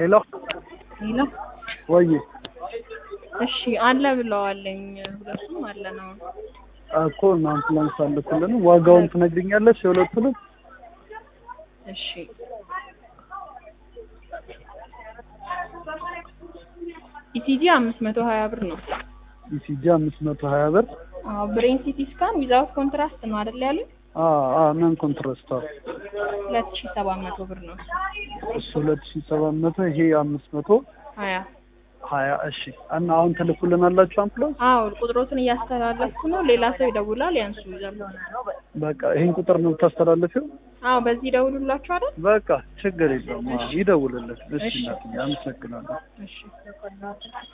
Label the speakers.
Speaker 1: ሄሎ
Speaker 2: ሄሎ
Speaker 1: ወይ
Speaker 2: እሺ አለ ብለዋለኝ። ሁለቱም አለ ነው።
Speaker 1: እኮ አምቡላንስ አልኩልን። ዋጋውን ትነግሪኛለሽ የሁለቱንም?
Speaker 2: እሺ ኢሲጂ አምስት መቶ ሀያ ብር ነው።
Speaker 1: ኢሲጂ አምስት መቶ ሀያ ብር
Speaker 2: አዎ ብሬን ሲቲ ስካን ዊዛውት ኮንትራስት ነው አይደል ያሉኝ?
Speaker 1: ነን ኮንትራስት
Speaker 2: ሁለት ሺህ ሰባት መቶ ብር ነው።
Speaker 1: እሱ ሁለት ሺህ ሰባት መቶ ይሄ አምስት መቶ
Speaker 2: ሀያ
Speaker 1: ሀያ እሺ። እና አሁን ትልኩልናላችሁ አምቡላንስ?
Speaker 2: አዎ ቁጥሮትን እያስተላለፍኩ ነው። ሌላ ሰው ይደውላል፣ ያንሱ ይዘሉ።
Speaker 1: በቃ ይሄን ቁጥር ነው የምታስተላልፊው?
Speaker 2: አዎ በዚህ ይደውሉላችሁ አይደል?
Speaker 1: በቃ ችግር የለውም። ይደውልልን። እሺ እናትዬ አመሰግናለሁ።
Speaker 2: እሺ